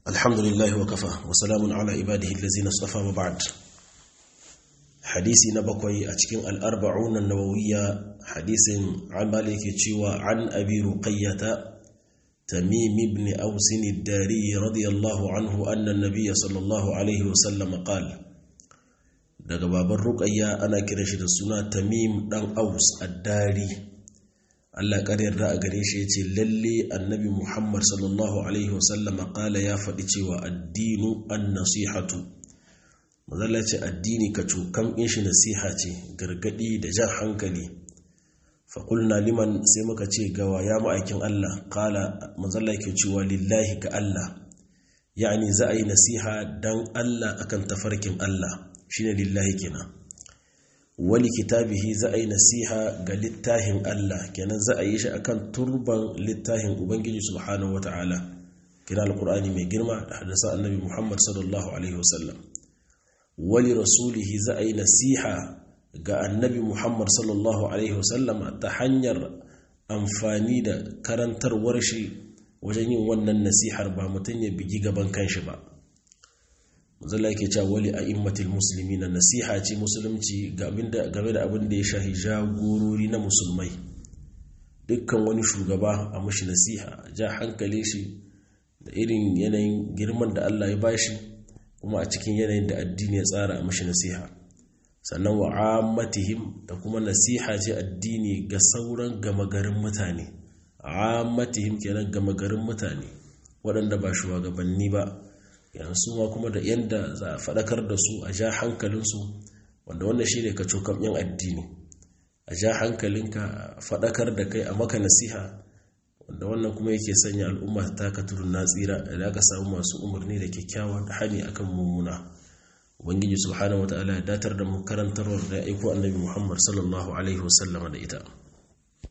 الحمد لله وكفى وسلام على عباده الذين اصطفى وبعد حديثي نبقي أتكين الأربعون النووية حديث عن مالك تشيوى عن أبي رقية تميم بن أوس الداري رضي الله عنه أن النبي صلى الله عليه وسلم قال daga baban ruqayya ana kiran shi da suna tamim dan aus addari Allah ƙar yarda a gare shi yace lalle annabi Muhammad sallallahu alaihi wasallam qala ya faɗi cewa addinu an-nasihatu mazalla ce addini ka cokan in shi nasiha ce gargadi da jan hankali fa qulna liman sai muka ce gawa ya ma'aikin Allah qala mazalla ke cewa lillahi ga Allah yani za a yi nasiha dan Allah akan tafarkin Allah shine lillahi kenan wali kitabihi za a yi nasiha ga littafin Allah kenan za a yi shi akan turban littafin Ubangiji subhanahu wata'ala kina alqur'ani mai girma da hadisa annabi Muhammad sallallahu alaihi wasallam wali rasulihi za a yi nasiha ga annabi Muhammad sallallahu alaihi wasallam ta hanyar amfani da karantarwar shi wajen yin wannan nasihar ba mutum ya bigi gaban kanshi ba zalla yake cewa wali a immatil musulmi na nasiha ce musulunci game da abin da ya shahi jagorori na musulmai dukkan wani shugaba a mashi nasiha ja hankali shi da irin yanayin girman da Allah ya bashi kuma a cikin yanayin da addini ya tsara a mashi nasiha sannan wa ammatihim da kuma nasiha ce addini ga sauran gama garin mutane ammatihim kenan gama garin mutane waɗanda ba shugabanni ba yanzu ma kuma da yadda za a faɗakar da su a ja hankalinsu wanda wannan shi ne ka cokan yin addini a ja hankalinka faɗakar da kai a maka nasiha wanda wannan kuma yake sanya al'umma ta taka tudun na tsira da aka samu masu umarni da kyakkyawa da hani akan mummuna ubangiji subhanahu wataala ya datar da mu karantarwar da ya aiko annabi muhammad sallallahu alaihi wasallama da ita